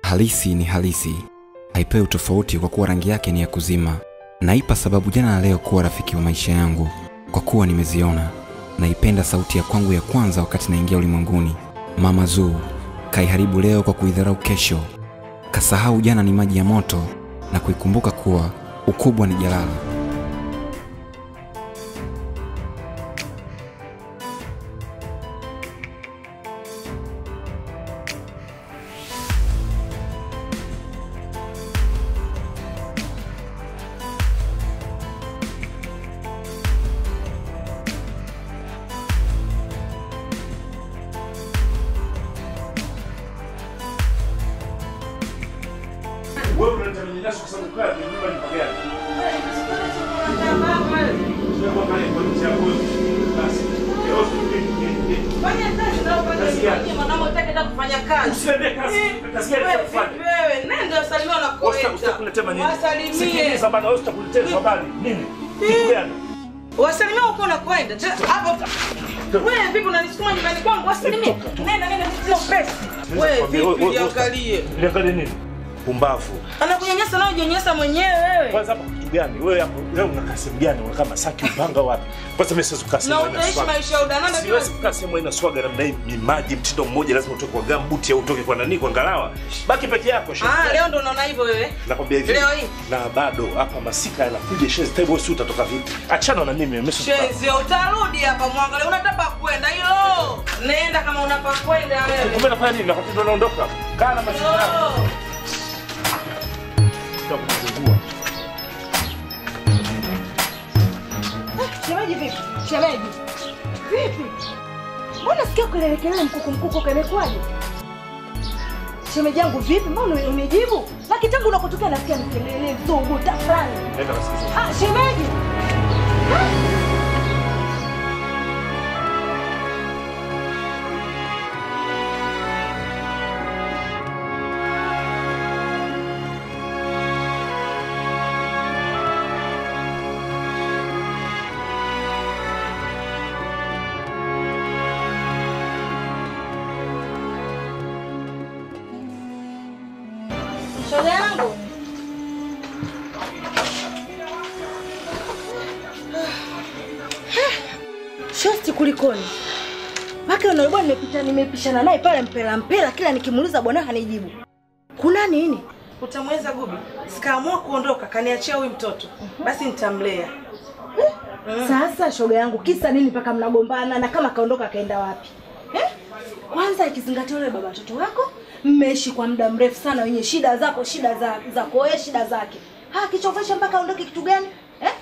Halisi ni halisi, haipewi tofauti kwa kuwa rangi yake ni ya kuzima. Naipa sababu jana na leo kuwa rafiki wa maisha yangu, kwa kuwa nimeziona. Naipenda sauti ya kwangu ya kwanza wakati naingia ulimwenguni. Mama Zuu kaiharibu leo kwa kuidharau kesho, kasahau jana ni maji ya moto na kuikumbuka kuwa ukubwa ni jalala. Wewe unaleta manyanyaso kwa sababu kaa kwenye nyumba ni pagani. Sio kwa kale kwa nchi yako wewe. Basi. Leo Fanya kazi na upande Kazi gani? mwingine, mwanangu hataki hata kufanya kazi. Usiende kazi. Kazi gani Wewe, unafanya? wewe, nenda usalimie Wasta wanakoenda. utakuletea manini? Wasalimie. Sikiliza bana, wewe utakuletea habari. Nini? Kitu gani? Wasalimie huko unakoenda. Je, Hapo. Wewe vipi unanisukuma nyumbani kwangu? Wasalimie. Nenda nenda sio pesa. Wewe Nikwambie, wewe- vipi wewe- liangalie. Niangalie nini? Pumbavu. Anakunyanyasa na ujinyanyasa mwenyewe wewe. Kwanza hapa kitu gani? Wewe hapo leo unakaa sehemu gani? Unakaa Masaki upanga wapi? Kwanza mimi siwezi kukaa Na sehemu haina utaishi swaga. maisha ya udananda kila Siwezi kukaa sehemu haina swaga namna hii. Ni maji mtindo mmoja lazima utoke kwa gambuti au utoke kwa nani kwa ngalawa. Baki peke yako shehe. Ah, leo ndo unaona hivyo wewe. Nakwambia hivi. Leo hii? Na bado hapa masika yanakuja shes time wewe si utatoka vipi? Achana na mimi mimi si Shenzi, utarudi hapa mwangalie, unataka kwenda hilo. Nenda kama unapa kwenda wewe. Kumbe nafanya nini? Nakwambia ndo naondoka. Kaa na maisha yako. Oh. Tutakuzungua. Shemeji vipi? Shemeji vipi? Mbona sikia kelele kelele mkuku mkuku kamekwaje? Shemeji yangu vipi? Mbona unijibu? Laki tangu unakotokea nasikia ni kelele zugu tafrani. Nenda kasikize. Ah, shemeji. Shoga yangu. Shosti kulikoni? Maka unaibwa nimepita nimepishana naye pale mpela mpela kila nikimuuliza bwana hanijibu. Kuna nini? Utamweza Gubi? Sikaamua kuondoka, kaniachia huyu mtoto. Basi nitamlea. Sasa shoga yangu kisa nini mpaka mnagombana na kama kaondoka kaenda wapi? Eh? Kwanza ikizingatia yule baba watoto wako mmeishi kwa muda mrefu sana wenye shida zako shida za zako wewe shida zake. Ha kichofesha mpaka aondoke kitu gani? Eh?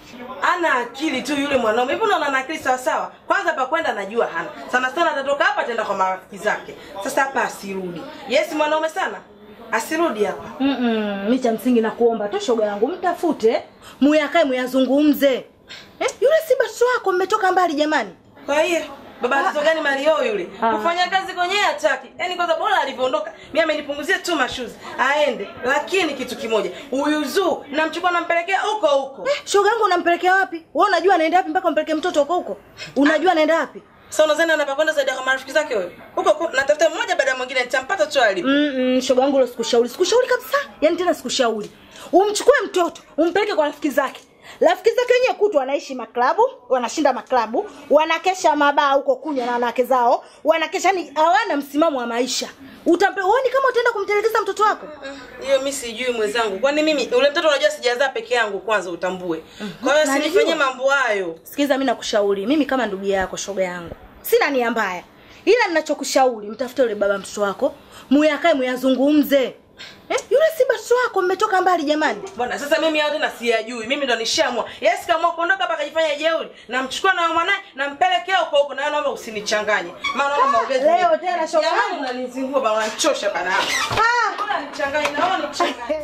Ana akili tu yule mwanaume. Hivi unaona ana akili sawa sawa? Kwanza pa kwenda najua hana. Sana sana atatoka hapa ataenda kwa marafiki zake. Sasa hapa asirudi. Yes mwanaume sana. Asirudi hapa. Mm, -mm mi cha msingi na kuomba tu shoga yangu mtafute muyakae muyazungumze. Eh? Yule si basi wako mmetoka mbali jamani. Kwa hiyo baba mtoto gani Mario yule? Ah. Kufanya kazi kwenyewe hataki. Yaani kwanza bora alivyoondoka, mimi amenipunguzia tu mashuzi. Aende. Lakini kitu kimoja, huyu Zuu namchukua nampelekea huko huko. Eh, shoga yangu unampelekea wapi? Wewe unajua anaenda wapi mpaka umpeleke mtoto huko huko? Unajua anaenda wapi? Sasa unadhani anapakwenda zaidi kwa marafiki zake wewe? Huko huko natafuta mmoja baada ya mwingine nitampata tu alipo. Mm, mm, shoga yangu leo sikushauri. Sikushauri kabisa. Yaani tena sikushauri. Umchukue mtoto, umpeleke kwa rafiki zake. Rafiki zake wenyewe kutu wanaishi maklabu, wanashinda maklabu, wanakesha mabaa huko kunywa na wanawake zao, wanakesha ni hawana msimamo wa maisha. Utampe uone kama utaenda kumtelekeza mtoto wako? Hiyo mimi sijui mwenzangu. Kwani mimi ule mtoto unajua sijazaa peke yangu kwanza utambue. Kwa hiyo Na sinifanyie nijua. mambo hayo. Sikiza, mimi nakushauri, mimi kama ndugu yako, shoga yangu, sina nia mbaya, ila ninachokushauri mtafute yule baba mtoto wako, muyakae muyazungumze. Eh, yule si basi wako, mmetoka mbali jamani. Bwana sasa mimi hao tena siyajui. Mimi ndo nishamua. Yes kama kuondoka hapa akajifanya jeuri. Namchukua na mwanae nampelekea huko huko na wewe naomba usinichanganye. Maana naona maongezi. leo tena shoga Jamani yangu. unanizingua bwana unanichosha bana. Ah, Bora nichanganye na wewe nichanganye.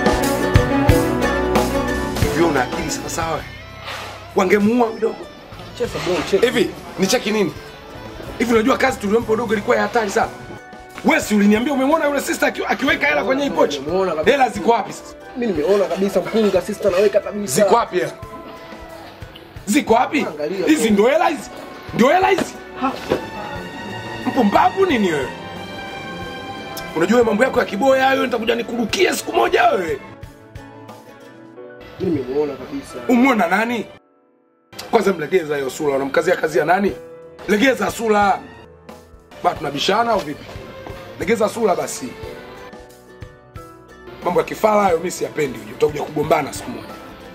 hivyo una akili sawa sawa wangemuua mdogo Cheza bro, cheza. Hivi ni cheki nini? Hivi unajua kazi tuliyompa dogo ilikuwa ya hatari sana. Wewe si uliniambia umemwona yule sister aki- akiweka hela kwenye hii pochi? Nimemuona kabisa. Hela ziko wapi sasa? Mimi nimeona kabisa mkunga sister naweka kabisa. Ziko wapi hela? Ziko wapi? Angalia. Hizi ndio hela hizi? Ndio hela hizi? Mpumbavu nini wewe? Unajua wewe mambo yako ya kiboya hayo nitakuja nikurukie siku moja wewe. Mimi nimemuona kabisa. Umwona nani? Kwanza mlegeza hiyo sura, unamkazia kazi ya nani? Legeza sura. Ba tunabishana au vipi? Legeza sura basi. Mambo ya kifala hayo mimi siyapendi, uje utakuja kugombana siku moja.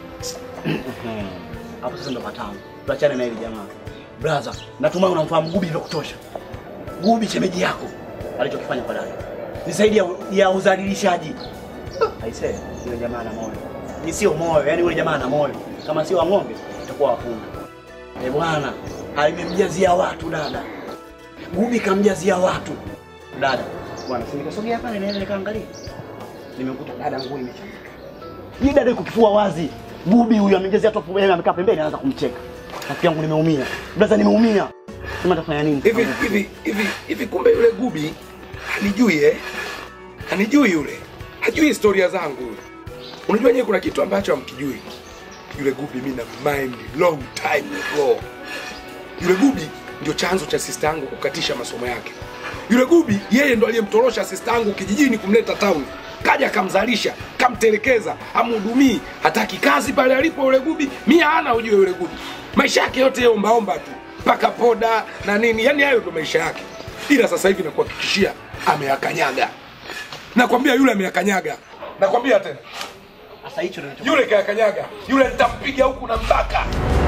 hapo sasa ndo patamu tuachane na hili jamaa brother natumai unamfahamu gubi vya kutosha gubi shemeji yako alichokifanya kwa dada ni zaidi ya, ya udhalilishaji aisee yule jamaa ana moyo ni sio moyo yani yule jamaa ana moyo kama sio wa ng'ombe itakuwa wapunda eh bwana alimemjazia watu dada gubi kamjazia watu dada bwana si nikasogea pale niende nikaangalia nimekuta dada nguo imechanika ni dada yuko kifua wazi. Bubi huyu amejazia tu hapo yeye amekaa pembeni anaanza kumcheka. Rafiki yangu nimeumia. Brother nimeumia. Sema tafanya nini? Hivi hivi hivi hivi kumbe yule gubi hanijui eh? Hanijui yule. Hajui historia zangu yule. Unajua nyewe kuna kitu ambacho hamkijui. Yule gubi mimi na mind long time ago. Yule gubi ndio chanzo cha sister yangu kukatisha masomo yake. Yule gubi yeye ndo aliyemtorosha sister yangu kijijini kumleta town. Kaja akamzalisha, kamtelekeza, amhudumii, hataki kazi pale alipo yule gubi. Mimi hana ujue yule gubi. Maisha yake yote yeye ombaomba tu. Paka poda na nini, yani hayo ndo maisha yake. Ila sasa hivi nakuhakikishia ameyakanyaga. Nakwambia yule ameyakanyaga. Nakwambia tena. Sasa hicho ndio Yule kayakanyaga. Yule nitampiga huku na mbaka.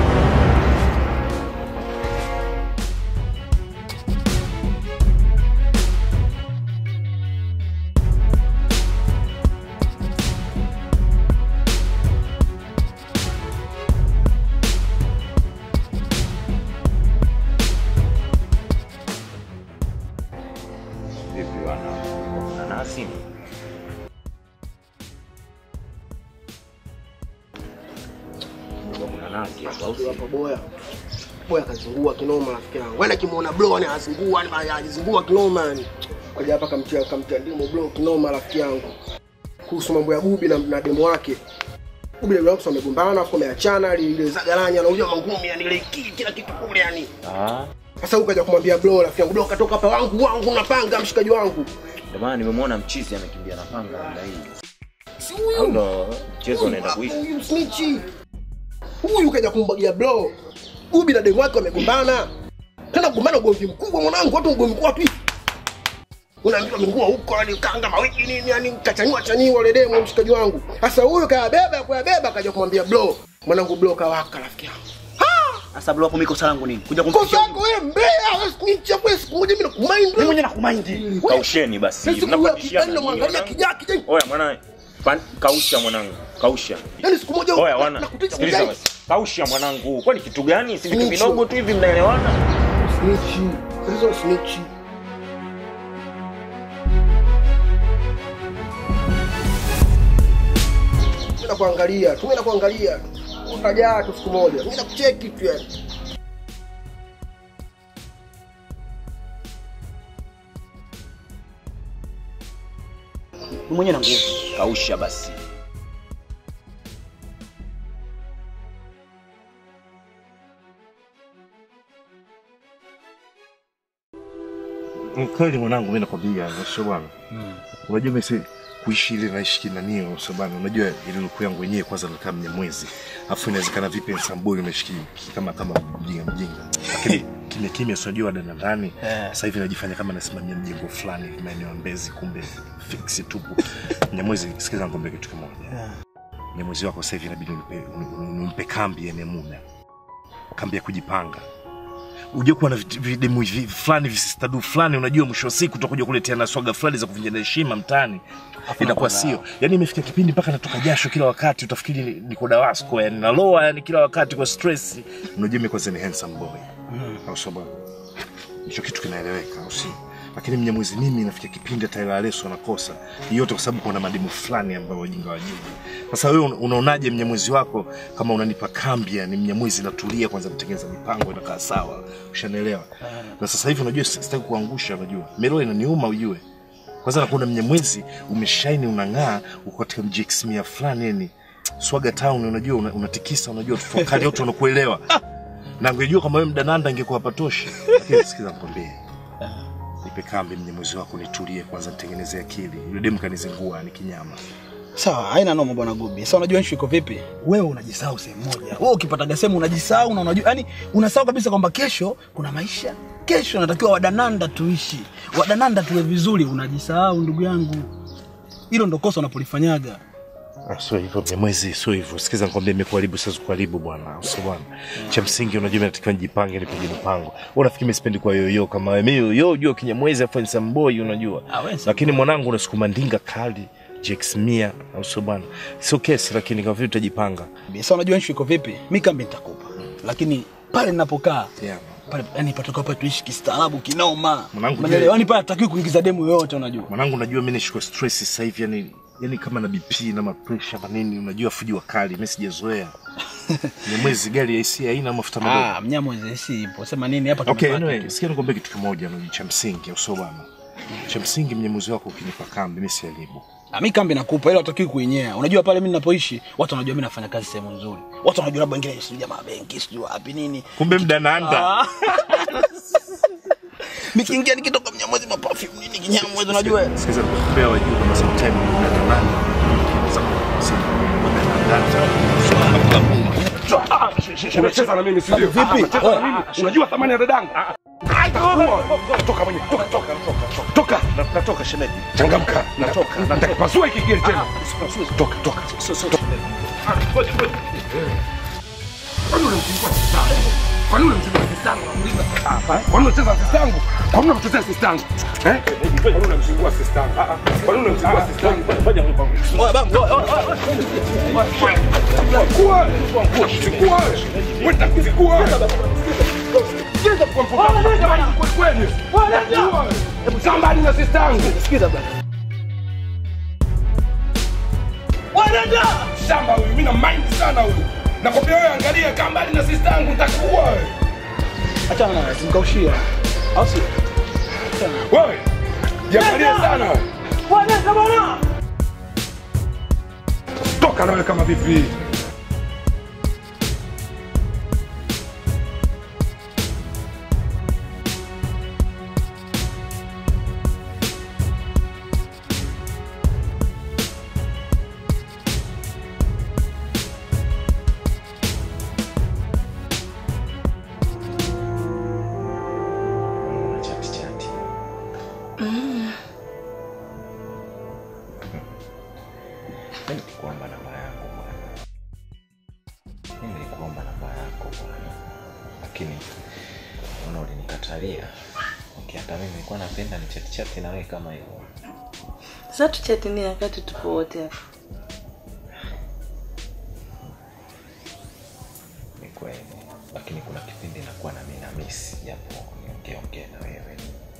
Vipi wana nanasi? Kuna nanasi hapa au si? hapo boya. Boya kazingua kinoma rafiki yangu. Wewe kimuona bro ni azingua ni azingua kinoma ni. Kaja hapa kamtia kamtia ndimo bro kinoma rafiki yangu. Kuhusu mambo ya Gubi na, na demo wake. Gubi na demo wake wamegombana afu wameachana ile zagalanya na unajua mangumi yani ile kili kila kitu kule yani. Ah, Sasa huyu kaja kumwambia bro rafiki yangu bro katoka hapa wangu wangu napanga mshikaji wangu. ndio maana nimemwona mchizi amekimbia na panga namna hii. Si Au huyu. ndo mchezo unaenda kuisha? Huyu snitchi. Huyu kaja kumbagia bro. Gubi na demo wake wamegombana. Tena kugombana ugomvi mkubwa mwanangu, watu ugomvi mkubwa tu. Unaambiwa mingua huko yani kanga mawiki nini yani kachanywa chanywa ile demo mshikaji wangu. Sasa huyu kayabeba kuyabeba kaja kumwambia bro. Mwanangu bro kawaka rafiki yangu. Sasa bro hapo miko langu nini? Kuja Kosa kumfikisha. yako wewe mbea, wewe snitch hapo siku moja mimi nakumind. Mimi mwenyewe nakumind. Kausheni basi. Sasa siku ya Mnapandishana kijani nini, namwangalia mwanangu? kijaa kijani. Oya mwana, pan- kausha mwanangu, kausha. Yaani siku moja Oya wana, nakutisha sikiliza kujai. basi. Kausha mwanangu. Kwani kitu gani? Si vitu Snitch. vidogo tu hivi mnaelewana? Snitch. Hizo snitch. Mimi nakuangalia, tu mimi nakuangalia. Utajaa tu siku moja. Mimi nakucheki tu yani. Mimi mwenyewe na nguvu. Kausha basi. Kweli mwanangu, mimi nakwambia sio bwana. Unajua mimi si kuishi ile naishi kinanio sio bwana. Unajua ile luku yangu wenyewe kwanza nilikaa mnyamwezi. Alafu inawezekana vipi Nsambuli nimeshiki kama kama mjinga mjinga. Lakini kimya kimya sio unajua dada ndani. Sasa hivi najifanya kama nasimamia mjengo fulani maeneo ya Mbezi kumbe fix tupu. Mnyamwezi sikiza ngombe kitu kimoja. Mnyamwezi wako sasa hivi inabidi unipe, uni- unipe kambi yenye muda. Kambi ya kujipanga uje kuwa na vit- videmu hivi fulani visistadu fulani, unajua mwisho wa siku utakuja kuletea na swaga fulani za kuvunjana heshima mtaani, inakuwa sio. Yani imefikia kipindi mpaka natoka jasho kila wakati, utafikiri ni- niko Dawasco, yani naloa yani kila wakati kwa stress. Unajua mimi kwanza ni handsome boy, au sio bwana? Hicho kitu kinaeleweka, au sio? Lakini Mnyamwezi mimi nafikia kipindi hata ila Aleso anakosa yote, kwa sababu kuna mademu fulani ambao wajinga wajinga. Sasa wewe una- unaonaje mnyamwezi wako kama unanipa kambi, yani mnyamwezi natulia kwanza, natengeneza mipango inakaa sawa, ushanielewa? Na sasa hivi unajua si- sitaki kuangusha, unajua melo inaniuma ujue. Kwanza nakuona mnyamwezi umeshaini, unang'aa, uko katika mjix mia fulani, yani swaga town, unajua una- unatikisa, unajua tufakari watu wanakuelewa. Na angejua kama wewe mdananda ingekuwa patoshi. Lakini sikiza nikwambie. Nipe kambi mnyamwezi wako nitulie kwanza, nitengeneze akili. Yule demu kanizingua ni kinyama. Sawa, haina noma bwana Gubi. Sasa unajua issue iko vipi? Wewe unajisahau sehemu moja. Wewe ukipataga sehemu unajisahau na unajua yani unasahau kabisa kwamba kesho kuna maisha. Kesho natakiwa wadananda tuishi. Wadananda tuwe vizuri, unajisahau ndugu yangu. Hilo ndo kosa unapolifanyaga. Ah, Sio hivyo Mnyamwezi, sio hivyo. Sikiza nikwambie, imekuharibu sasa, kuharibu bwana, sio bwana. Cha msingi unajua, mimi natakiwa nijipange, nipige mipango. Wewe unafikiri mimi sipendi kwa yoyo kama wewe? Mimi yoyo unajua, Kinyamwezi afa ni samboi, unajua. Ah, wewe si Lakini mwanangu unasukuma ndinga kali Jex Mia, au sio bwana? Sio kesi, lakini kama vile utajipanga. Sasa unajua issue iko vipi? Mimi kambi nitakupa. Lakini pale ninapokaa Yeah. pale yani patoka hapa tuishi kistaarabu kinoma. Mwanangu, Umeelewa? je- Yani pale hatakiwi kuingiza demu yoyote unajua. Mwanangu, unajua mimi nishiko stress sasa hivi, yani yani kama na BP na mapresha manini, unajua fuji wa kali, mimi sijazoea. Mnyamwezi gari ya AC haina mafuta madogo. Ah, mnyamwezi si ipo. Sema nini hapa Okay, tumepata anyway, tu. sikia nikwambie kitu kimoja no, cha msingi au sio bwana? Cha msingi mnyemuzi wako ukinipa kambi mimi siharibu. Ah, mi kambi nakupa ila hatakiwi kuinyea. Unajua pale mimi ninapoishi watu wanajua mimi nafanya kazi sehemu nzuri. Watu wanajua labda wengine sijui jamaa benki sijui wapi nini. Kumbe mdananda. Nikiingia nikitoka mnyamwezi maperfume nini kinyamwezi unajua. Sikiza nikwambia wajua kama sometime mdananda. Unacheza na mimi si ndio? Vipi? Unacheza na mimi. Unajua thamani ya dadangu? Toka mwenye, toka toka toka. Toka. Natoka shemeji. Changamka. Natoka. Nitakipasua hiki gari tena. Toka toka. Kwani unamchukua sister yangu? Kwani unamchukua sister yangu? Unamuuliza. Kwani unacheza na sister yangu? Kwani unamchezea sister yangu? Eh? Kwani unamchukua sister yangu? Ah, ah. Kwani unamchukua sister yangu? Oya bangu, oya, oya, oya. Chukua. Chukua. Wewe nitakuzikua. Kweli. Hebu sambali na sister yangu. Sikiza bwana. shamba huyu, mimi na mind sana huyu. Nakwambia wewe, angalia kaa mbali na sister yangu, nitakuua wewe. Achana naye, simkaushia. Au sio? Wewe jiangalie sana wewe. Toka nawe kama vipi? Chati chati. Mimi nilikuomba namba yako bwana. Mimi nilikuomba namba yako bwana. Lakini una ulinikatalia. Okay, hata mimi nilikuwa napenda ni chati chati na wewe kama hivyo. Sasa tuchati nini wakati tupo wote hapa? Ni kweli. Lakini kuna kipindi nakuwa na mimi na miss japo niongee ongea na wewe.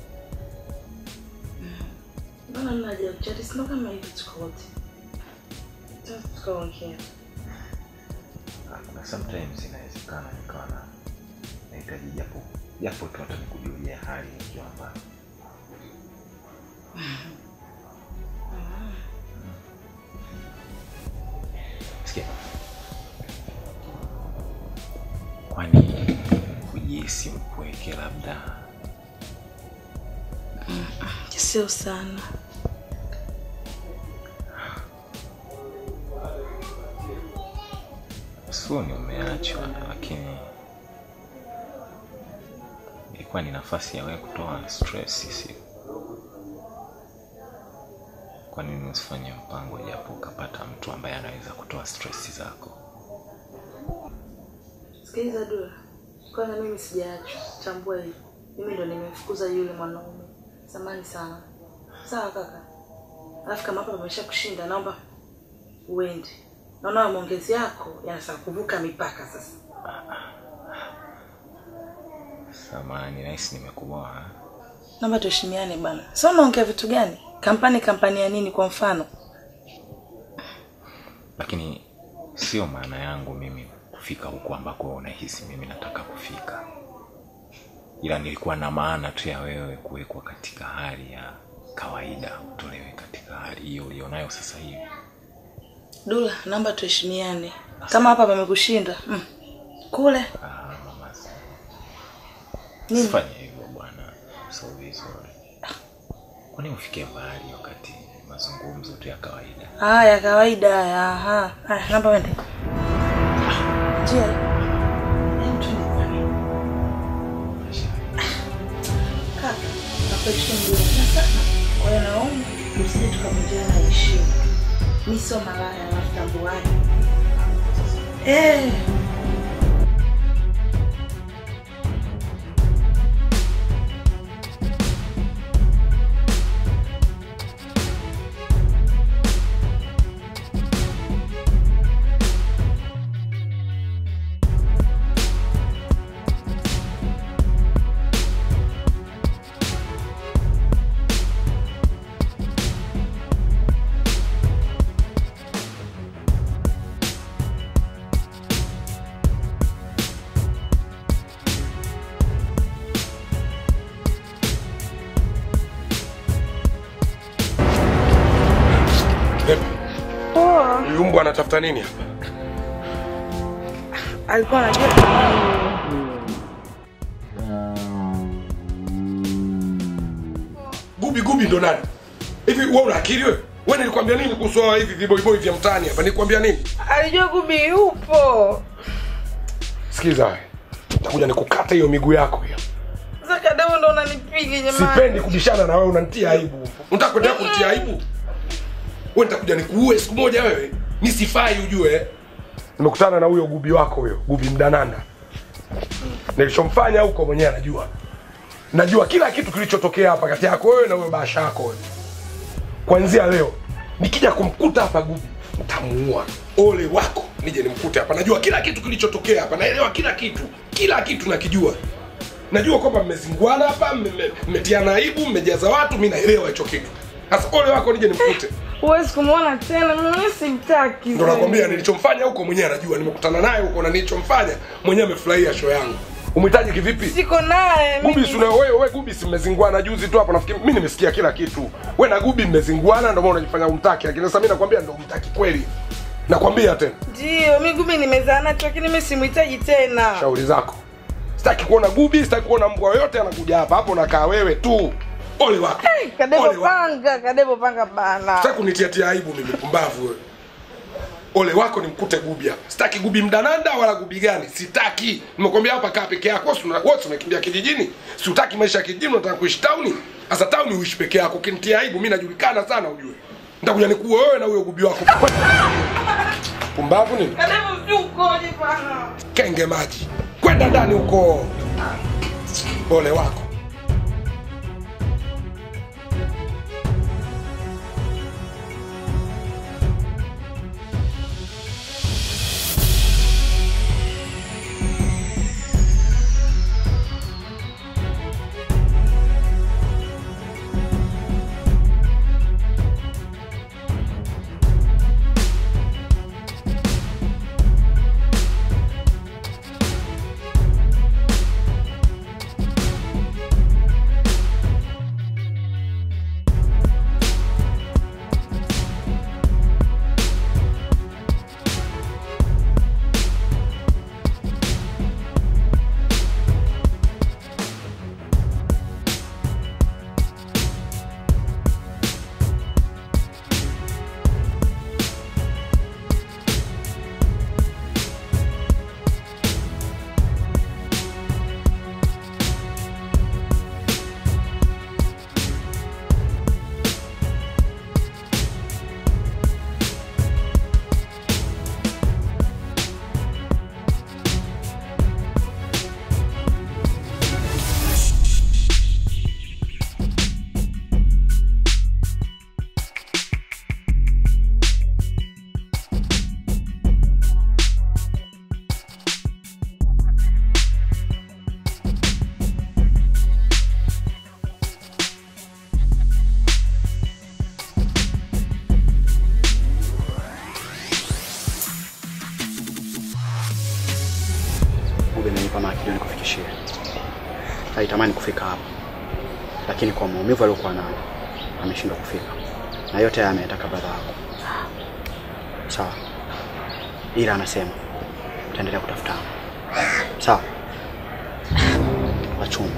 Mbona mna haja ya kuchati? Sio kama hivi tuko wote. Sasa tukaongea. Ah, Kuna sometimes inawezekana nikawa na nahitaji japo japo tu hata nikujulia hali nikiwa mbali. Sikia. Kwani kujihisi mpweke labda Sio sana. sio ni umeachwa, lakini ilikuwa ni nafasi ya wewe kutoa stress, si kwa nini usifanye mpango japo ukapata mtu ambaye anaweza kutoa stress zako? Sikiliza Dula, kwanza mimi sijaachwa, tambua hili. Mimi ndo nimemfukuza yule mwanaume. Samani sana. Sawa kaka. Alafu kama hapa pamesha kushinda, naomba uende. Naona maongezi yako yanataka kuvuka mipaka sasa. Samani, nahisi nimekuboa. Naomba tuheshimiane bana. Sasa unaongea vitu gani? Kampani kampani ya nini kwa mfano? lakini sio maana yangu mimi kufika huku ambako unahisi mimi nataka kufika ila nilikuwa na maana tu ya wewe kuwekwa katika hali ya kawaida utolewe katika hali hiyo ulionayo sasa hivi Dula, naomba tuheshimiane. Kama hapa pamekushinda mm. kule ah, mama si- Nini? sifanye hivyo bwana so vizuri kwani ufike mbali wakati mazungumzo tu ya kawaida haya ya kawaida haya. Aha, haya, naomba wende njia. Hem, twende bwana. Kaka, nakuheshimu Dula sana. Kwa hiyo naomba tusije tukavunjiana heshima. Mi sio malaya, alafu tambuani. Eh. Poa. Huyu mbwa anatafuta nini hapa? Alikuwa anajua Gubi gubi ndo nani? Hivi wewe una akili wewe? Wewe nilikwambia nini kuhusu hawa hivi viboiboi vya mtaani hapa? Nilikwambia nini? alijua Gubi yupo. Sikiza wewe. Nitakuja nikukata hiyo miguu yako hiyo. Sasa kadamu ndo unanipiga jamani. Sipendi kubishana na wewe unanitia aibu. Unataka kuendelea kunitia aibu? Wewe nitakuja nikuue siku moja wewe. Nisifai ujue. Nimekutana na huyo gubi wako huyo, gubi mdananda. Nilichomfanya huko mwenyewe anajua. Najua kila kitu kilichotokea hapa kati yako wewe na huyo basha yako wewe. Kuanzia leo nikija kumkuta hapa gubi nitamuua. Ole wako nije nimkute hapa. Najua kila kitu kilichotokea hapa. Naelewa kila kitu. Kila kitu nakijua. Najua kwamba mmezinguana hapa, mme- mme- mmetiana aibu, mmejaza watu, mimi naelewa hicho kitu. Sasa ole wako nije nimkute. Huwezi kumwona tena, mimi simtaki. Ndo nakwambia nilichomfanya huko mwenyewe anajua, nimekutana naye huko na nilichomfanya mwenyewe amefurahia show yangu. Umhitaji kivipi? Siko naye. mimi. Gubi si una wewe wewe Gubi si mmezinguana juzi tu hapo nafikiri mimi nimesikia kila kitu. Wewe na Gubi mmezinguana ndio maana unajifanya umtaki lakini sasa mimi nakwambia ndio umtaki kweli. Nakwambia tena Ndio, mimi Gubi nimezaa nacho lakini mimi simhitaji tena. shauri zako. Sitaki kuona Gubi, sitaki kuona mbwa yoyote anakuja hapa. Hapo unakaa wewe tu. Ole wako. Kadebo Ole wako. panga, kadebo panga bana. Sitaki kunitiatia aibu mimi pumbavu wewe. Ole wako nimkute Gubi hapa. Sitaki Gubi mdananda wala Gubi gani. Sitaki. Nimekwambia hapa kaa peke yako. Wewe una- wewe umekimbia kijijini. Si utaki maisha ya kijijini unataka kuishi tauni. Sasa tauni uishi peke yako. Ukinitia aibu mimi najulikana sana ujue. Nitakuja nikuue wewe na huyo Gubi wako. Pumbavu nini? Kadebo mjukoje bana. Kenge maji. Kwenda ndani huko. Ole wako. alitamani kufika hapa, lakini kwa maumivu aliyokuwa nayo ameshindwa kufika, na yote haya ameyataka brother yako. Sawa, ila anasema utaendelea kutafutana. Sawa, wachumba.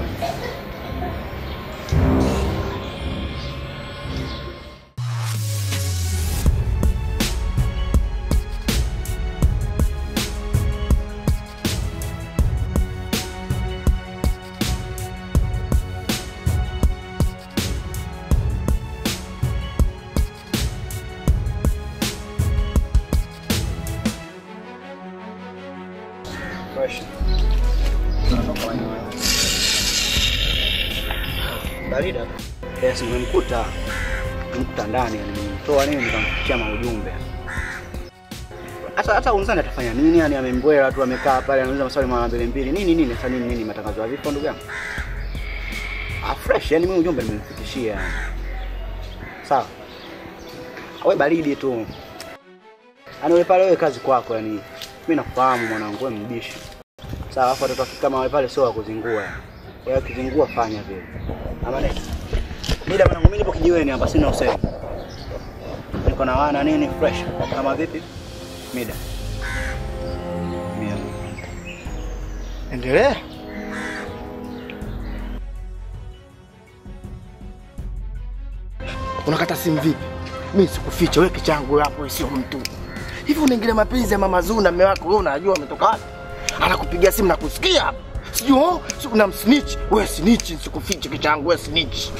Barida. Yes, nimemkuta. Nimemkuta ndani, nimemtoa nini nikamfikia maujumbe. Hata hata unzani atafanya nini? Yani amembwela tu amekaa pale anauliza maswali mara mbili mbili. Nini nini sasa nini nini matangazo ya vifo ndugu yangu? Ah fresh, yani mimi ujumbe nimemfikishia. yani. Sawa. Wewe baridi tu. Yaani wewe pale wewe kazi kwako yani. Mimi nakufahamu mwanangu wewe mbishi. Sawa, alafu watoto wa kike kama wale pale sio wa kuzingua. Wewe ukizingua fanya vile. Ama nini? Mida mwanangu mimi nipo kijiweni hapa sina usemi. Niko na wana nini fresh. Kama vipi? Mida. Mia. Endelea. Unakata simu vipi? Mimi sikuficha wewe kichangu hapo wewe sio mtu. Hivi unaingilia mapenzi ya mama Zuu na mume wako wewe unajua ametoka wapi? Anakupigia simu na kusikia hapa. Sijui oh, si unamsnitch. Wewe snitch sikuficha kichangu wewe snitch.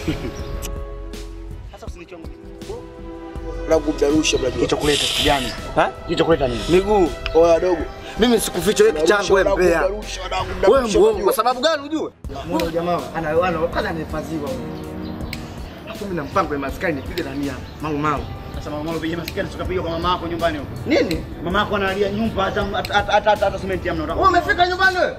Sasa usinichonge. Na kumdarusha mnajua. Kicho kuleta kijani. Ha? Kicho kuleta nini? Miguu oya dogo. Mimi sikuficha wewe kichangu wewe mbea. Wewe muongo kwa sababu gani ujue? Muone jamaa ana ana kwanza anahifadhiwa. Mimi na mpango ya maskani nipige na nia. Mangu mangu. Sasa mama mama piga masikio tukapiga kwa mama yako nyumbani huko. Nini? Mama yako analia nyumba hata hata hata hata, hata simenti hamna. Wewe umefika nyumbani wewe?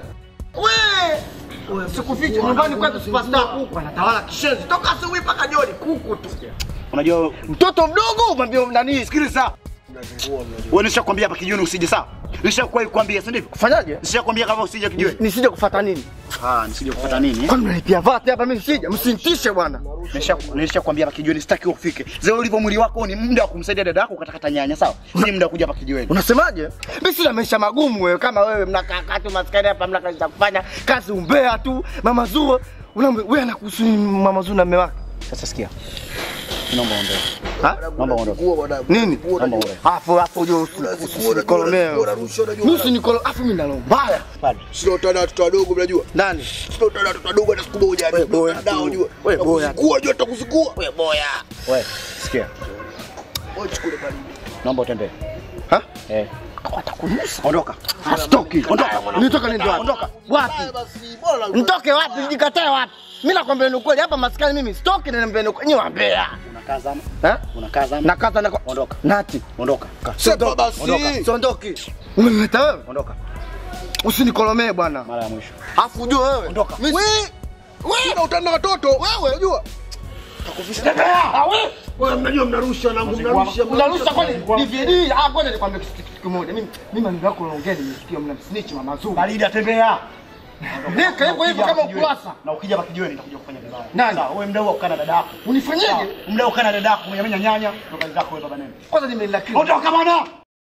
Wewe sikuficha nyumbani kwetu superstar kuku anatawala kishenzi toka asubuhi mpaka jioni kuku tu. Unajua Mtoto mdogo mwambie nani sikiliza. wewe nishakwambia hapa kijiweni usije sawa? Nishakwai kukwambia si ndivyo? Kufanyaje? Nishakwambia kama usije kijiweni. Nisije kufuata nini? Ah, nisije kufuata nini? eh? Kwani mnalipia vati hapa mimi sija, msinitishe bwana. Nisha nishakwambia hapa kijiweni sitaki ufike. Zile ulivyo mwili wako ni muda wa kumsaidia dada yako katakata nyanya sawa? Si muda wa kuja hapa kijiweni. Unasemaje? Mimi sina maisha magumu wewe kama wewe mnakaa kaa tu maskani hapa mna kazi za kufanya, kazi umbea tu. Mama Zuo, unaambia wewe anakuhusu nini mama Zuo na mume wake? Sasa sikia. Naomba ondoke. Ha? Naomba ondoke. Nini? Naomba ondoke. Afu afu ujue usinikolomee. Mimi usinikolo, afu mimi nalo mbaya. Padre. Sio tena watoto wadogo mnajua. Nani? Sio tena watoto wadogo hata siku moja. Wewe boya. Dao unajua. Wewe boya. Kuwa jua tutakuzikua. Wewe boya. Wewe, sikia. Wewe chukue bali. Naomba utembee. Ha? Eh. Watakunusa. Ondoka. Asitoki. Ondoka. Nitoka nini wapi? Ondoka. Wapi? Nitoke wapi? Nijikatae wapi? Mimi nakwambia ni ukweli hapa maskani mimi sitoki na niambia ni ukweli. Nyi wambea. Unakaa zama. Eh? Unakaa zama. Na kaza na Ondoka. Nati. Ondoka. Kaa. Sepa basi. Ondoka. Siondoki. Umemleta wewe? Ondoka. Usinikolomee bwana. Mara ya mwisho. Afu ujue wewe. Ondoka. Mimi wewe na utana watoto wewe unajua. Takufisha. Ah wewe. Wewe mnajua mnarusha na mnarusha. Mnarusha kwani DVD? Ah kwani nikwambia kitu kitu kimoja. Mimi mimi maneno yako unaongea nimesikia mnamsnitch mama Zuu. Baridi atembea. Nika hivyo hivyo kama ukurasa. Na ukija hapa kijiweni nitakuja kufanya vibaya. Nani? Sawa, wewe mdau wa kukaa na dada yako. Unifanyeje? Sawa, Mdau wa kukaa na dada yako, mwenye nyanya, ndo kazi zako wewe baba nene. Kwanza nimelaki. Ondoka bwana.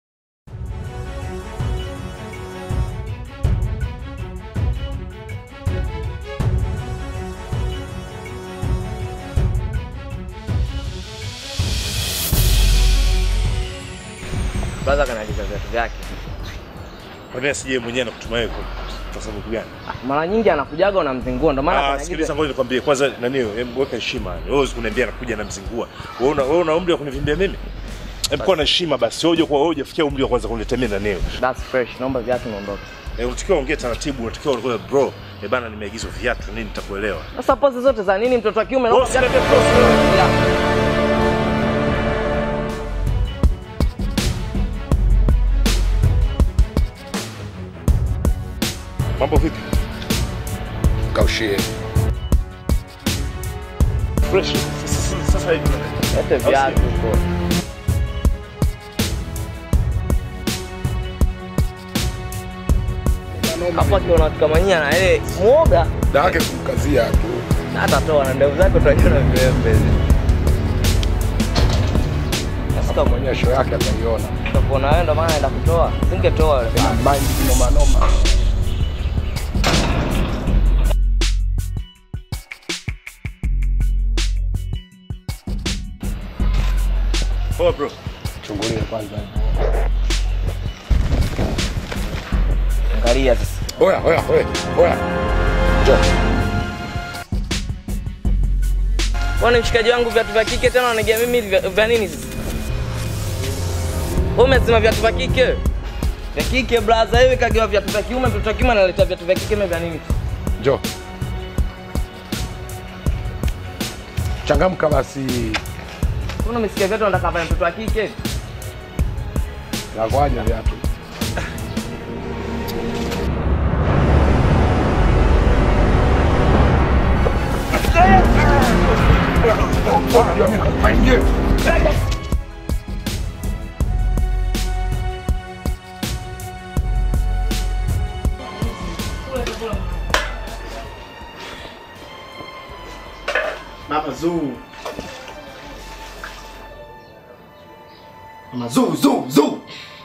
Brother kanaagiza viatu vyake. Kwa nini asije mwenyewe na kutuma wewe kwa- kwa sababu gani? Mara nyingi anakujaga unamzingua, ndio maana Ah, kanaagiza. sikiliza ngoja nikwambie kwanza nani em, weka heshima. Wewe huwezi kuniambia nakuja na mzingua. Wewe una wewe una umri wa kunivimbia mimi? Em, kuwa na heshima basi. Wewe kwa wewe hujafikia umri wa kwanza kuniletea mimi na neo. That's fresh. Naomba viatu niondoke. Eh, unatakiwa ongea taratibu, unatakiwa unakuwa bro. Eh bana nimeagizwa viatu nini nitakuelewa. Sasa pose zote za nini mtoto wa kiume? Wewe Naomba viatu usiniambie pose. Yeah. Mambo vipi? Kaushie. Fresh. Sasa- Sasa hivi. Lete viatu huko. Hapo akiona watu kama nyinyi na yeye muoga. da yake kumkazia tu Na atatoa na ndevu zake utajiona viwembe. sasa maonyesho yake ataiona Utakuona wewe ndo maana naenda kutoa. Singetoa yule. ina mind kinoma noma Poa bro. chungulie kwanza Angalia sasa. oya oya oya oya njoo Kwani mshikaji wangu viatu vya kike tena unanigia mimi vya, vya nini sasa? Wewe umesema viatu vya kike? Vya kike blaza, wewe kagiwa viatu vya kiume, mtoto wa kiume analeta viatu vya kike mimi vya nini? njoo changamka basi Mbona umesikia viatu unataka vya mtoto wa kike? nakwaje viatu Mama Zuu. Mama Zuu, Zuu, Zuu.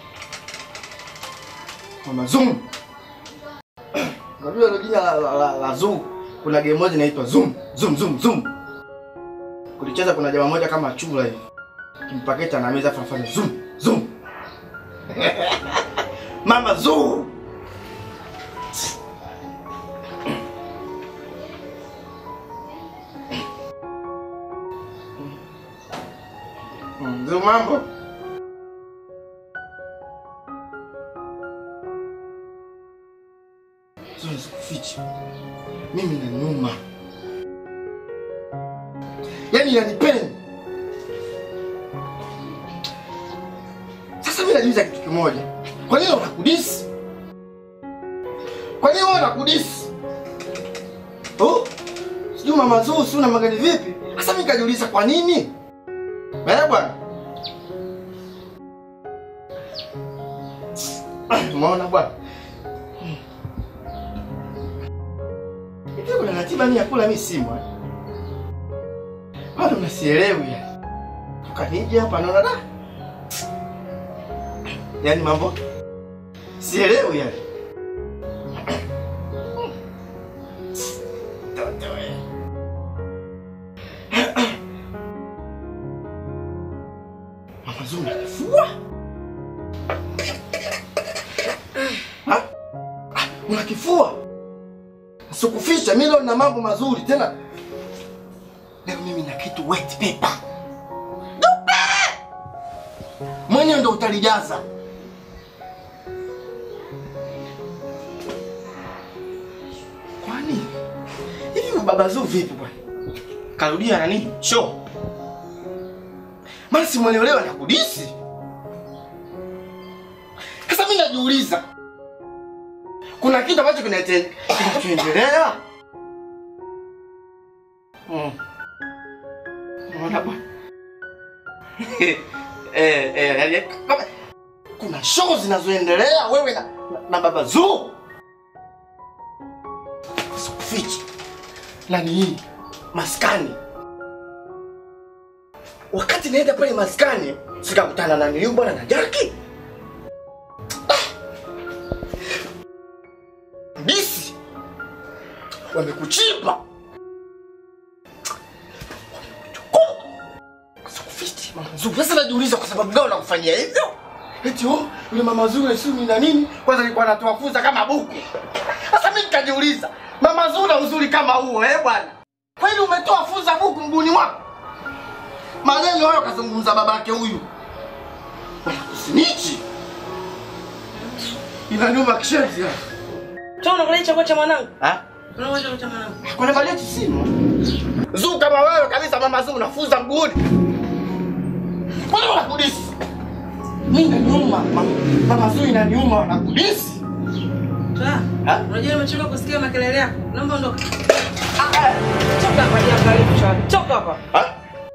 Mama Zuu. Unajua hilo jina la, la, la, la Zuu. Kuna game moja inaitwa Zoom, Zoom, Zoom, Zoom. Kulicheza kuna jamaa moja kama chula hivi. Kimpaketa na meza fafanya Zoom, Zoom. Mama Zuu. Zuu mambo. Zuu nisikufiche. Mimi na nyuma. Yaani yanipeni. Sasa mimi najiuliza kitu kimoja. Kwa nini unakudisi? Kwa nini wewe unakudisi? Oh? Sijui mama Zuu si una magari vipi? Sasa mimi nikajiuliza kwa nini? Eh bwana. Umeona bwana? Hivi kuna ratiba ni ya kula mimi simu. eh? Bado mnasielewi ya. Tukanija hapa naona da. Yaani mambo sielewi yani. Toto wewe. Mama Zuu unakifua? Ha? Ah, Unakifua? Sikuficha, mimi leo nina mambo mazuri tena. Leo mimi na kitu wet paper. Dupe! Mwenyewe ndo utalijaza. Kwani hivi baba Zuu vipi bwana? Karudia na nini? Show. Maana simwelewa na kudisi. Sasa mimi najiuliza. Kuna kitu ambacho kinate- kinachoendelea? Mm. Unaona bwana? eh, eh, yaani kama kuna show zinazoendelea wewe na, na, na baba Zuu. Sikufichi. Nani hii? Maskani. Wakati naenda pale maskani, sikakutana na niliu bwana na Jackie. Bisi wamekuchipa Sikufichi, Mama Zuri. Sasa najiuliza kwa sababu gani nakufanyia hivyo? Eti oh, yule mama Zuri sio na nini? Kwanza alikuwa anatoa funza kama buku. Sasa mimi nikajiuliza, mama Zuri na uzuri kama huo eh bwana? Kwani umetoa funza buku mguuni mwako? Maneno hayo kazungumza babake huyu. Usinichi. Inaniuma kishenzi. Toa unaangalia chakula cha mwanangu. Ha? Unaangalia chakula cha mwanangu. Kuna bajeti simu. Zuu kama wewe kabisa mama Zuu unafunza mguuni. Kwa nini unakudisi? Mimi inaniuma. Mama, mama Zuu inaniuma wanakudisi. Toa. Ha? Unajua nimechoka kusikia makelele yako. Naomba ondoka. Toka hapa jiangalie chani. Toka hapa. Ha?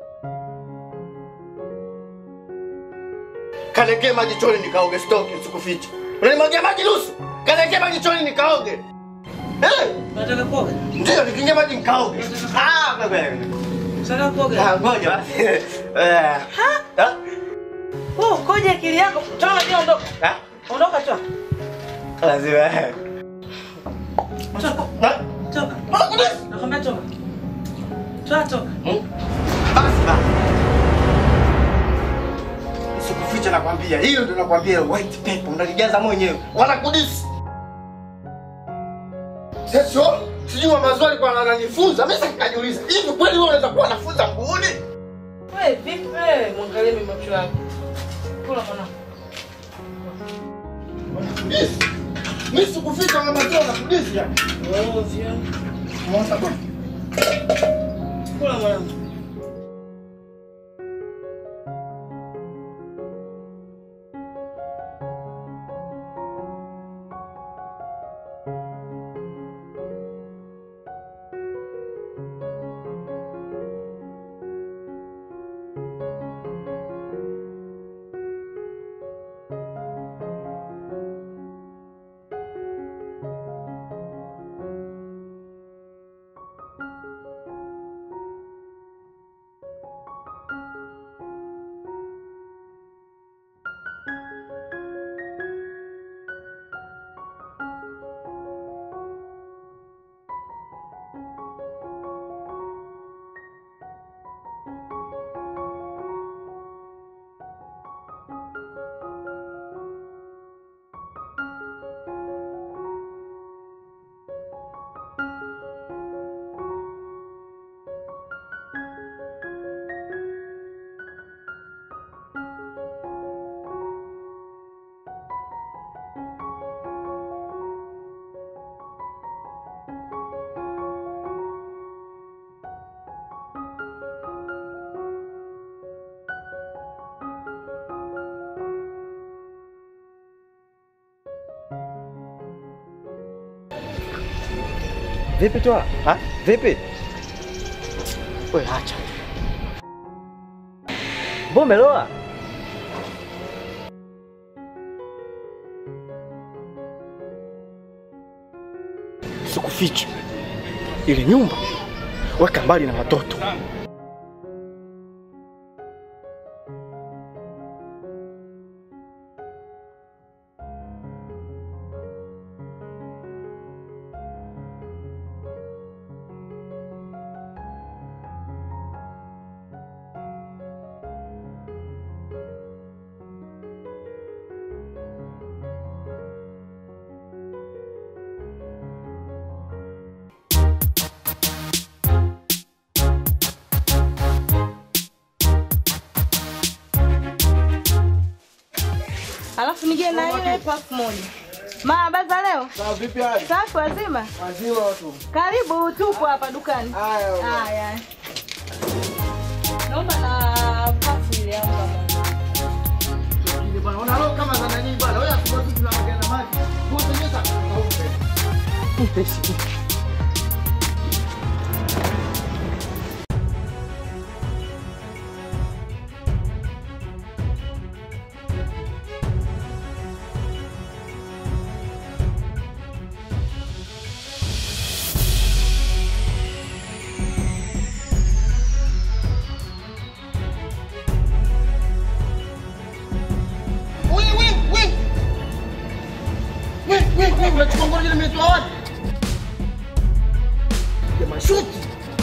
Kanekee maji choni nikaoge stoki sikuficha. Unanimwagia maji nusu? Kanekee maji choni nikaoge. Eh, Unataka kuoga? ndio nikiingia maji nikaoge. Ah, baba. Unataka kuoga? Ah, ngoja basi. Eh. Ah, Oh, koje akili yako. Toa ndio ondoka. ah, Ondoka toa. lazima. Toka. Ah, Toka. ah, kudisi. Nakwambia toka. Toa toka. Basi basi. Sikuficha nakwambia, hiyo ndio nakwambia white paper unalijaza mwenyewe. Wanakudisi. Sasa sijui mazwali alikuwa ananifunza, mimi sasa nikajiuliza, hivi kweli wewe unaweza kuwa unafunza mguuni? Wewe vipi wewe? Mwangalie mimi macho yako. Kula mwanangu. Wanakudisi. Mimi sikuficha na mazwali wanakudisi ya. Ovyo. Mwanza kwa. Kula mwanangu. Vipi toa? Ha? Vipi? Wewe acha. Mbona umeloa? Sikuficha. Ile nyumba weka mbali na watoto. Alafu nije na ile pack moja. Mama za leo? Sawa vipi hali? Safi wazima? Wazima watu. Karibu tupo hapa dukani. Haya. Haya. Naomba na pack ile yangu kama. Bwana, una roho kama za nani bwana? Wewe asubuhi tu tunaongea na maji. Kutengeneza kaupe. Mpesi. Wewe wewe wewe. Wewe wewe wewe unachukua ngoro ile imetoa wapi? Ya mashuti.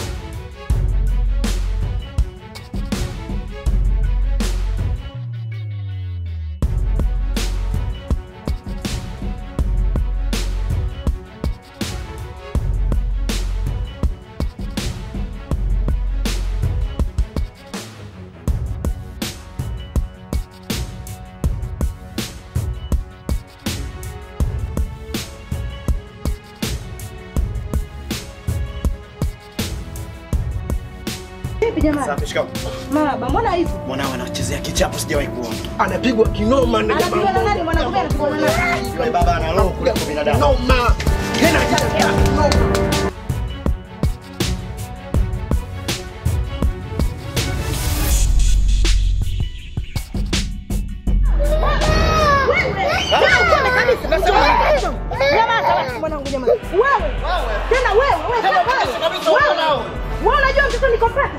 Vipi jamani? Safi, shikamoo. Mama, mbona hivyo? Mwanao anachezea kichapo sijawahi kuona. Anapigwa kinoma na Anapigwa na nani? Mwanangu mimi anapigwa na nani? Yule baba ana roho kuliko binadamu. Noma. Tena tena noma. Wewe, wewe kabisa. Jamaa, mwanangu jamani. Wewe,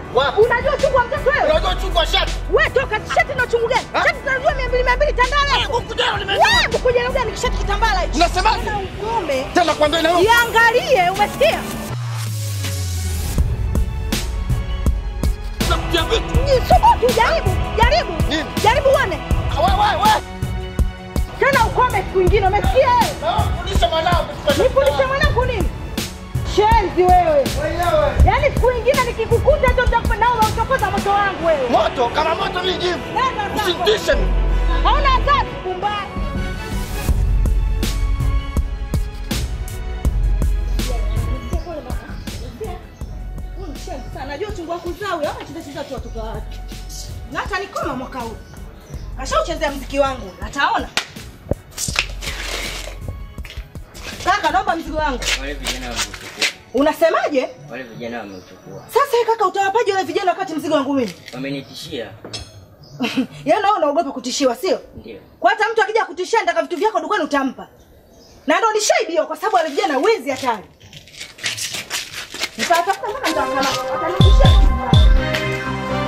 Wapi? Unajua uchungu wa mtoto wewe? Unajua uchungu wa shati? Wewe toka shati na uchungu gani? Shati tunajua 200 200 tandala. Buku jana nimeenda. Wewe buku jana gani kishati kitambala hicho? Unasemaje? Tena ukome. Tena kwambia na wewe. Iangalie, umesikia? Unakuja vitu. Ni subutu jaribu, jaribu. Nini? Jaribu uone. Wewe wewe wewe. Tena ukome siku nyingine, umesikia wewe? Na wewe fundisha mwanao katika Nifundishe mwanangu nini? Shenzi wewe. Wewe. Yaani siku nyingine nikikukuta hata utakupa nao unamchokoza moto wangu wewe. Moto kama moto mimi jivu. Nenda zako. Usitishe. Hauna adhabu pumbavu. Najua uchungu wa kuzaa huyo, ama cheza cheza tu watoto wake. Na hata nikoma mwaka huu. Kashauchezea mziki wangu, ataona. Kaka, naomba mzigo wangu. Wale vijana wameuchukua. Unasemaje? Wale vijana wameuchukua. Sasa wewe kaka, utawapaje wale vijana wakati mzigo wangu mimi? Wamenitishia. Yaani nawe unaogopa kutishiwa, sio? Ndio. Kwa hata mtu akija kutishia ndaka vitu vyako dukani utampa. Na ndo nishaibiwa kwa sababu wale vijana wezi hatari. Nitatafuta mpaka nitawakamata. Watanirudishia vitu vyangu.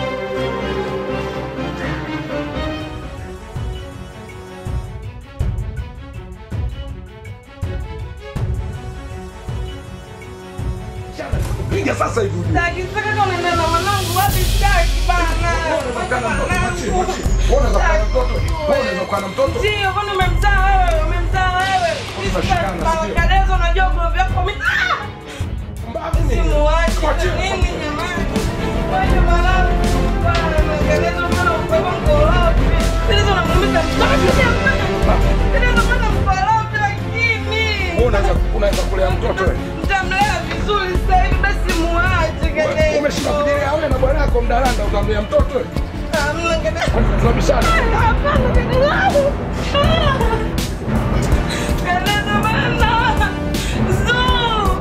Piga sasa hivi ujue. Sitaki kama unaenda na mwanangu wapi sitaki bana. Unataka mtoto, mwachie, mwachie. Wewe unaweza kuwa na mtoto? Wewe unaweza kuwa na mtoto? Ndio, kwani umemzaa wewe, umemzaa wewe. Tunashikana, Sisi ndio. Kadezo unajua kwa vyako mimi. Ah! Mbaya mimi. Simuache. Mwachie. Nini jamani? Wewe mwanangu. Bana, Kadezo mbona upepo mkorofi? Kadezo unamuumiza mtoto. Kadezo mbona mkorofi lakini? Wewe unaweza unaweza kulea mtoto wewe. Mtamlea vizuri sasa hivi basi muache Wewe Kadezo. Umeshinda kujilea wewe na bwana yako mdaranda utamlea mtoto wewe. Hamna Kadezo. Tunabishana. Hapana, Kadezo. Kadezo bana. Zuu.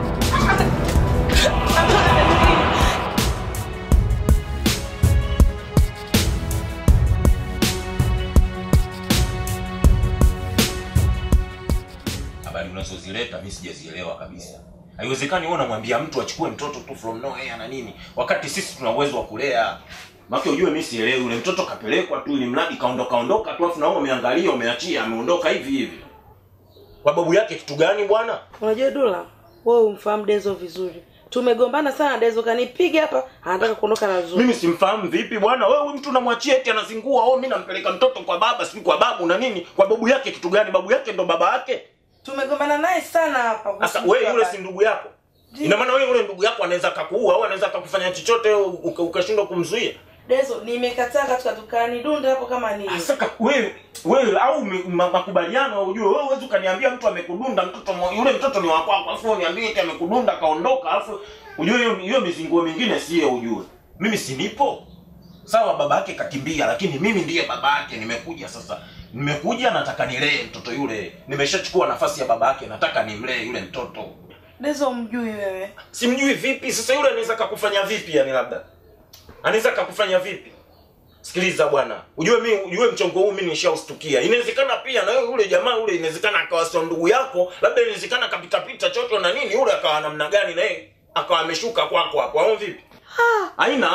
habari unazozileta mimi sijazielewa kabisa haiwezekani wewe unamwambia mtu achukue mtoto tu from nowhere na nini wakati sisi tuna uwezo wa kulea Maki ujue mimi sielewi yule mtoto kapelekwa tu ili mradi kaondoka ondoka tu afu na wewe umeangalia umeachia ameondoka hivi hivi kwa babu yake kitu gani bwana Unajua Dula, wewe umfahamu Dezo vizuri. Tumegombana sana Dezo kanipiga hapa, anataka kuondoka na Zuu. mimi simfahamu vipi bwana wewe huyu mtu unamwachia eti anazingua oh mimi nampeleka mtoto kwa baba si kwa babu na nini kwa babu yake kitu gani babu yake ndo baba yake Tumegombana naye sana hapa. Sasa wewe yule si ndugu yako. Ina maana wewe yule ndugu yako anaweza akakuua au anaweza akakufanya chochote uka- ukashindwa kumzuia. Dezo, nimekataa katika dukani dunda hapo kama nini. Sasa wewe wewe au me- ma- makubaliano ujue wewe huwezi ukaniambia mtu amekudunda mtoto mo- yule mtoto ni wa kwako alafu uniambie eti amekudunda kaondoka alafu ujue hiyo hiyo mizinguo mingine sio ujue. Mimi si nipo. Sawa baba yake kakimbia lakini mimi ndiye baba yake nimekuja sasa. Nimekuja nataka nilee mtoto yule. Nimeshachukua nafasi ya baba yake nataka nimlee yule mtoto. Dezo mjui wewe. simjui vipi sasa yule anaweza kakufanya vipi yani labda anaweza kakufanya vipi sikiliza bwana ujue mi ujue mchongo huu mi nishaustukia inawezekana pia na yule jamaa yule inawezekana akawa sio ndugu yako labda inawezekana kapitapita choto na nini yule akawa namna gani na yeye akawa ameshuka kwako hapo au vipi haina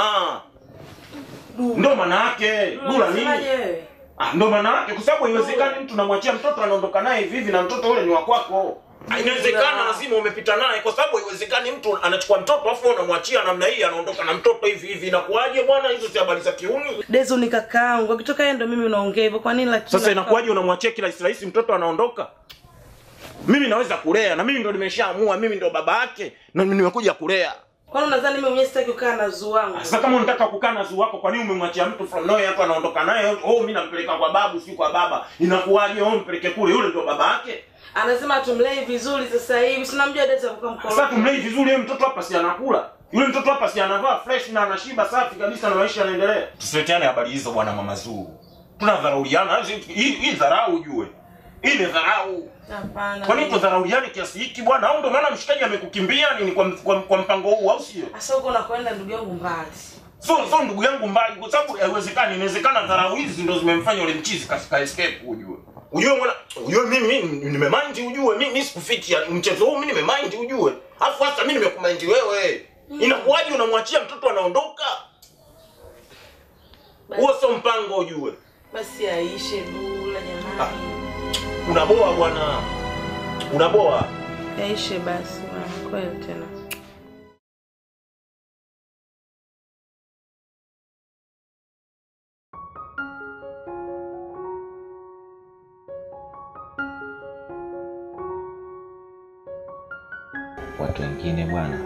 ndo maana yake dula nini Unasemaje wewe? Ah, ndo maana yake kwa sababu haiwezekani mtu namwachia mtoto anaondoka naye hivi hivi na mtoto yule ni wa kwako. Ah, Inawezekana lazima umepita naye kwa sababu haiwezekani mtu anachukua mtoto afu wewe unamwachia namna hii anaondoka na mtoto hivi hivi inakuwaje bwana hizo si habari za kiuni. Dezo ni kakaangu. Akitoka yeye ndo mimi unaongea hivyo. Kwa nini lakini? Sasa inakuwaje unamwachia kila rahisi mtoto anaondoka? Mimi naweza kulea na mimi ndo nimeshaamua mimi ndo baba yake na mimi nimekuja kulea. Kwani unadhani mimi mwenyewe sitaki kukaa na Zuu wangu? Sasa kama unataka kukaa na zuu wako, kwa nini umemwachia mtu from nowhere hapa anaondoka naye? Oh, mimi nampeleka kwa babu, si kwa baba. Inakuwaje? Oh, mpeleke kule, yule ndio baba yake. Anasema tumlei vizuri sasa hivi. Sinamjua Dezo kwa mkono. Sasa tumlei vizuri, yule mtoto hapa si anakula. Yule mtoto hapa si anavaa fresh na anashiba safi kabisa na maisha yanaendelea. Tusileteane habari hizo bwana mama Zuu. Tunadharauliana, hii hii dharau ujue. Hii ni dharau. Hapana. Kwa nini tudharauliane kiasi hiki bwana? Au ndio maana mshikaji amekukimbia nini kwa, kwa, kwa mpango huu au sio? Sasa huko unakwenda ndugu yangu mbali. So so ndugu yangu mbali kwa sababu haiwezekani, inawezekana dharau hizi ndo zimemfanya yule mchizi katika escape ujue. Ujue mwana, ujue mimi mimi nimemind ujue, mimi mimi sikufiti ya mchezo huu mimi nimemind ujue. Alafu hata mimi nimekumind wewe. Inakuwaje unamwachia mtoto anaondoka? Huo sio mpango ujue. Basi aishe Dula jamani. Unaboa bwana. Unaboa. Yaishe basi bwana, kweli tena. Watu wengine bwana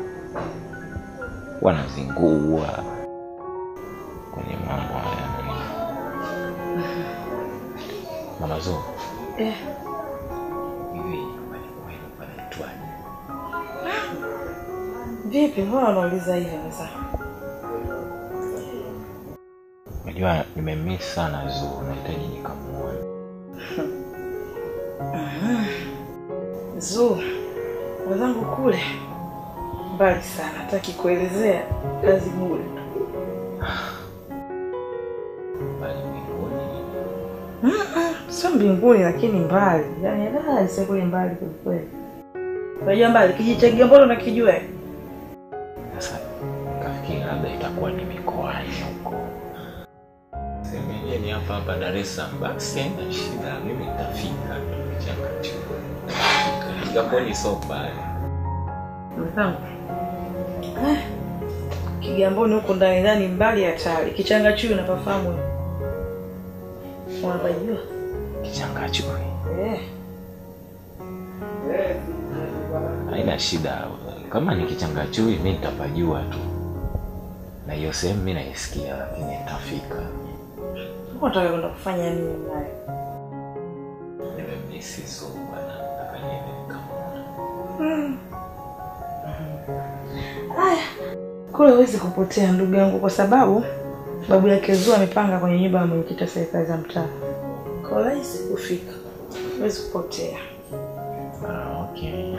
wanazingua kwenye mambo haya nani. Mama Zo, Eh, hivi nyumbani kwenu panaitwaje? vipi mbona unauliza hivyo sasa? Unajua nimemiss sana Zo, nahitaji nikamuone. Zuu, wenzangu kule mbali sana, hataki kuelezea kazi bure. Bali mbinguni Mm-mm, Sio mbinguni lakini mbali, yaani da sio kule mbali kwelikweli. Unajua mbali kijitega mbona unakijua? eh? sasa, kafikiri labda itakuwa ni mikoani huko. Semenye ni hapa hapa Dar es Salaam, basi haina shida, mimi nitafika tu Changachukua. Kigamboni sio mbali. Mwenzangu eh, Kigamboni huko ndani ndani mbali hatari. Kichanga chui unapafahamu wewe? Unapajua? Kichangachui Eh. haina shida, kama ni kichangachui mi nitapajua tu, na hiyo sehemu mi naisikia, lakini nitafika. Unataka kwenda kufanya nini naye? Nimemisi so bwana, nataka niende nikamwone. Mm. Haya, kule huwezi kupotea ndugu yangu, kwa sababu babu yake Zuu amepanga kwenye nyumba ya mwenyekiti wa serikali za mtaa. Kwa rahisi kufika, huwezi kupotea. Ah, okay.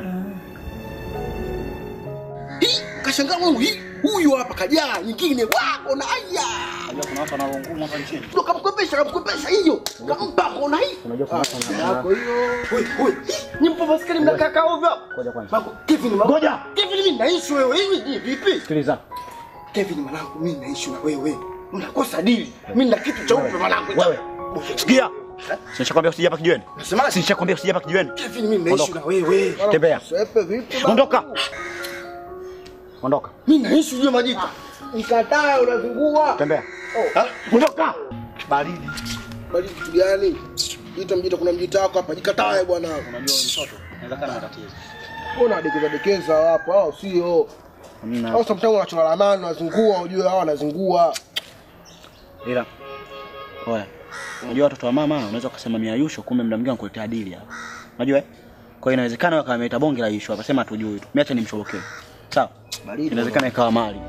Hii kashangaa wangu hii huyu hapa kajaa nyingine wako na aya. Unajua kuna watu wana ngumu hapa nchini. Ndio kamkopesha kamkopesha hiyo. Kampa kona hii. Unajua kuna watu wana Yako hiyo. Wewe wewe. Ni mpo maskini mnakaa kaa ovyo. Ngoja kwanza. Mako Kevin mwanangu. Ngoja. Kevin mimi naishi wewe hivi ni vipi? Sikiliza. Kevin mwanangu mimi naishi na wewe. Unakosa dili. Mimi na kitu cha upe mwanangu. Wewe. Sikia. Nishakwambia usije hapa kijiweni. Nasema Nishakwambia usije hapa kijiweni. Kevin mimi naishi na Ondoka. wewe. Tembea. Sepe vipi? baba? Ondoka. Ondoka. Mimi naishi juu majika. Nikataa unazungua. Tembea. Ha? Ondoka. Baridi. Bali kitu gani? Ita mjita kuna mjita wako hapa jikatae bwana. Unajua wewe mtoto. Inaweza kana matatizo. Mbona dekeza dekeza hapo au sio? Hamna. Au sometimes unachora lamani unazungua ujue hao wanazungua. Ila. Oya. Unajua watoto wa mama unaweza ukasema mia yusho kumbe muda mwingine anakuletea dili hapa. Unajua eh? Kwa hiyo inawezekana wakawa wameita bonge la yusho hapa sema hatujui tu. Mimi acha nimshobokee. Sawa? Baridi. Inawezekana ikawa mali.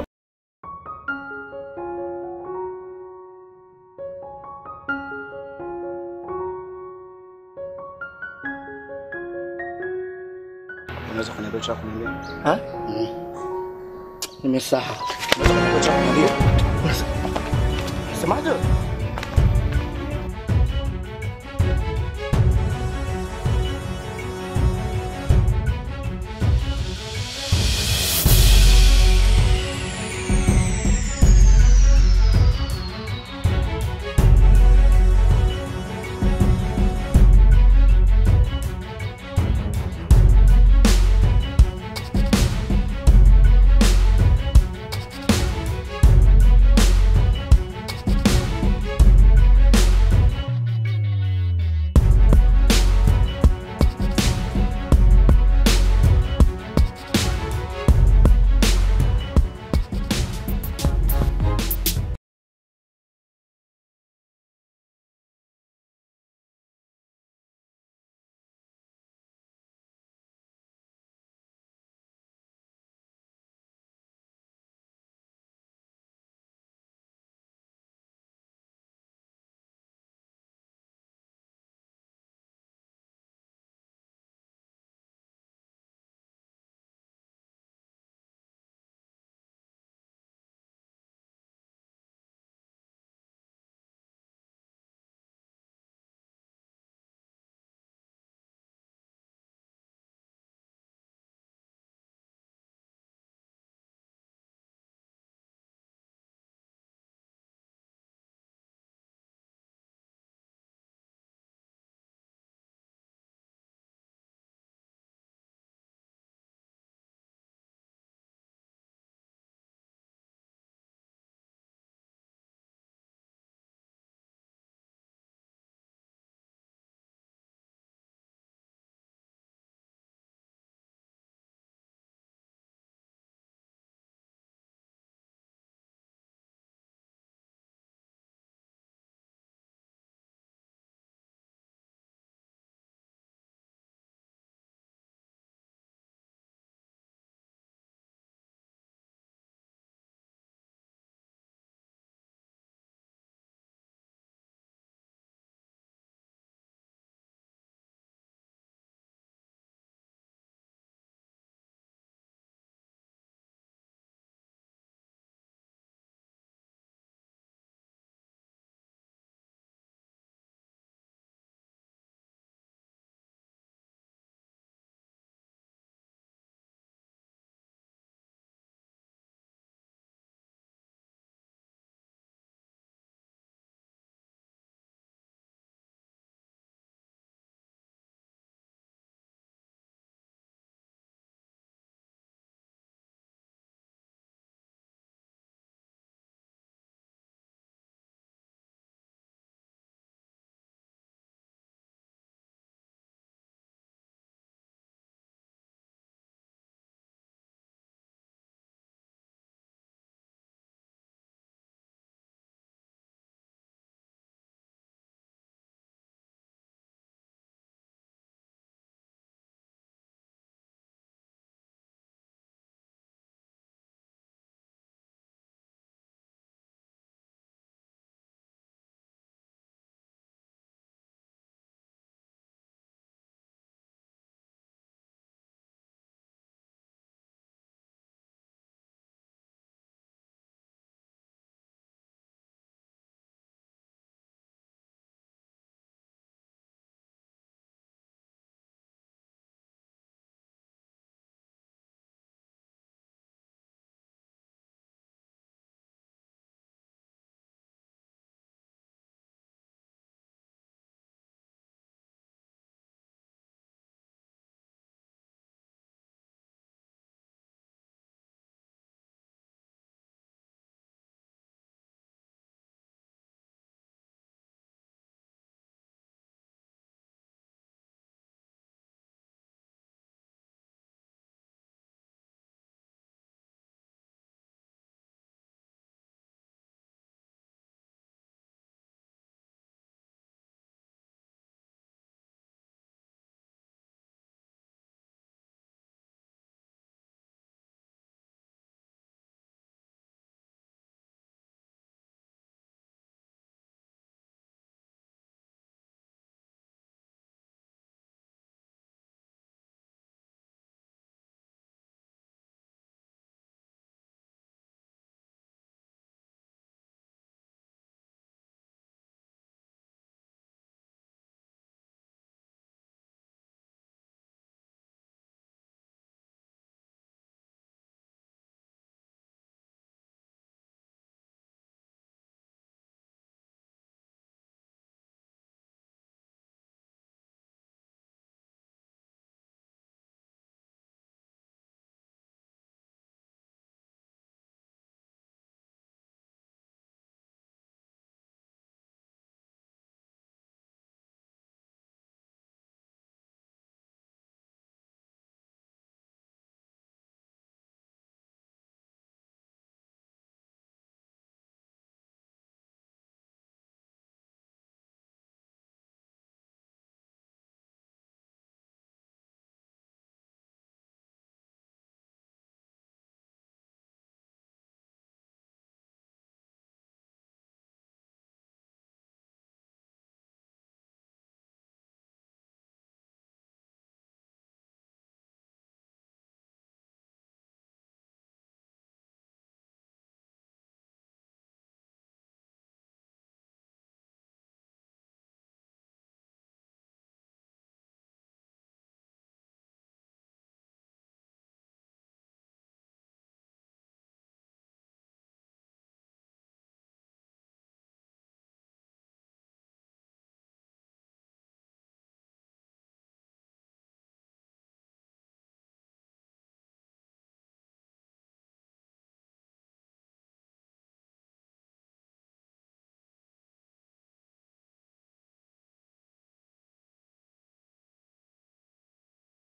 Unaweza kuniambia cha kuniambia? Ha? Nimesahau. Unaweza kuniambia cha kuniambia? Unasemaje?